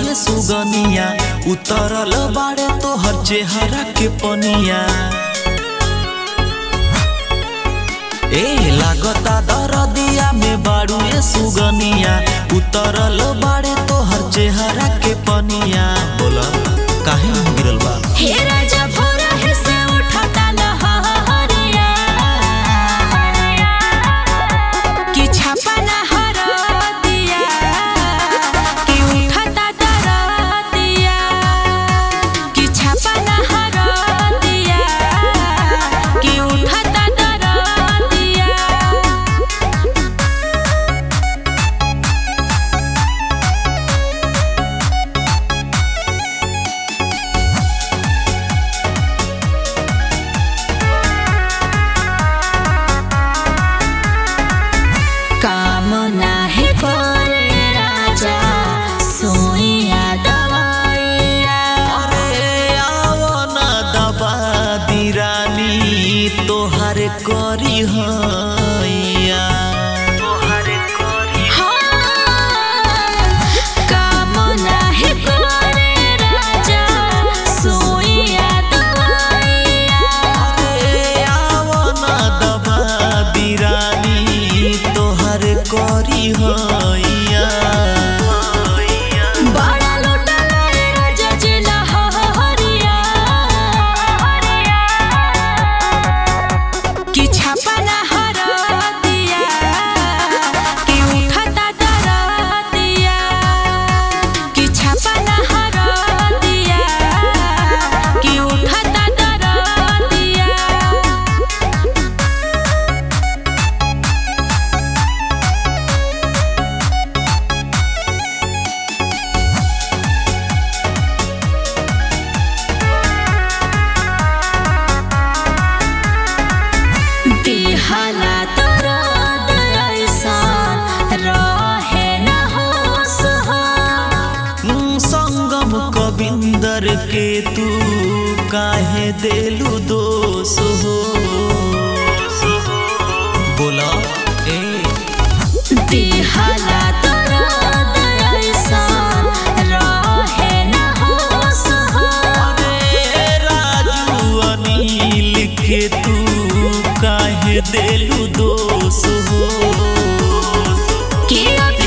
बाड़ुए सुगनिया उतरल बाड़े तोहर चेहरा के पनिया ए लागता दरदिया में बाड़ुए सुगनिया उतरल बाड़े तोहर चेहरा के पनिया बोला काहे मुंह गिरल बा हे राजा भोरा है से उठता लहरिया कि छापा लहर दिया कि उठता दरदिया कि छापा लहर दिया कि उठता दरदिया काम नाही करे राजा सोइया दवाइया अरे आओ ना दबा दी रानी तोहर करी हैया काम नाही करे राजा सोइया दवाइया अरे आओ ना दबा दी रानी तोहर करी हैया बड़ा लोटा लाए राजा जी लहरिया कि छापा लहर दिया कि उठता दर दिया कि छापा लहर दिया कि उठता दर दिया दिहला दरद ऐसन रहे न होश हो। संगम कविंदर के तू काहे देलू दोष हो बोला ए दिहला दरद ऐसन रहे न होश हो। अरे राजू अनिल के तू काहे देलू दोष हो कि